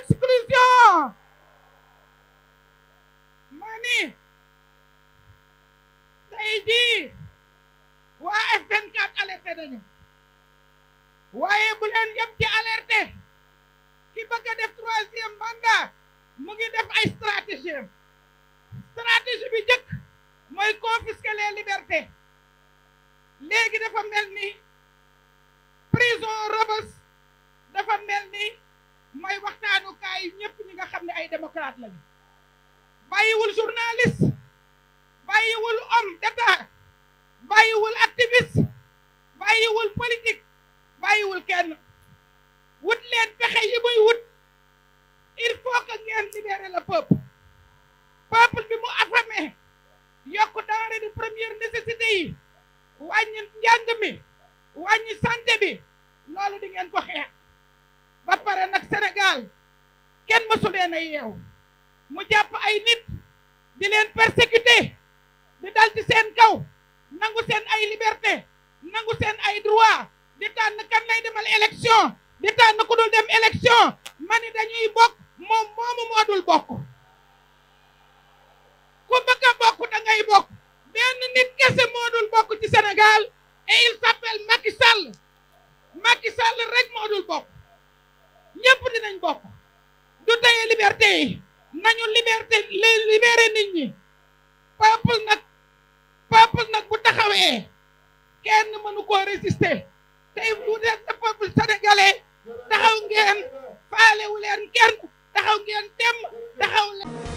exclusion ma ni tey jii waa F24 alerté nañu waaye bu leen yem ci alerté ki bëgg a def troisième mandat mu ngi def ay stratégie stratégie bi njëkk mooy confisquer les libertés léegi dafa mel ni prison Rebeuss dafa mel ni mooy waxtaanukaay ñëpp ñi nga xam ne ay démocrate lañu bàyyiwul journaliste bàyyiwul homme d'état bàyyiwul activiste bàyyiwul politique bàyyiwul kenn wut leen pexe yi muy wut il faut que ngeen libérer le peuple peuple bi mu affamé yokk denrées de première nécessité yi wàññi njàng mi wàññi santé bi loolu di ngeen ko xeex ba pare nag Sénégal kenn mësu leen a yeew mu jàpp ay nit di leen persécuter di dal ci seen kaw nangu seen ay liberté nangu seen ay droit di tànn kan lay demal élection di tànn ku dul dem élection ma ni dañuy bokk moom moomu moo dul bokk ku bëgg a bokk da ngay bokk benn nit kese moo dul bokk ci Sénégal et il s'appelle Macky Sall Macky Sall rek moo dul bokk ñëpp dinañ bokk du teye liberté yi nañu liberté libéré nit ñi peuple nag peuple nag bu taxawee kenn mënu koo résister tey bu dee sa peuple sénégalais taxaw ngeen faalewu leen kenn taxaw ngeen dem taxaw leen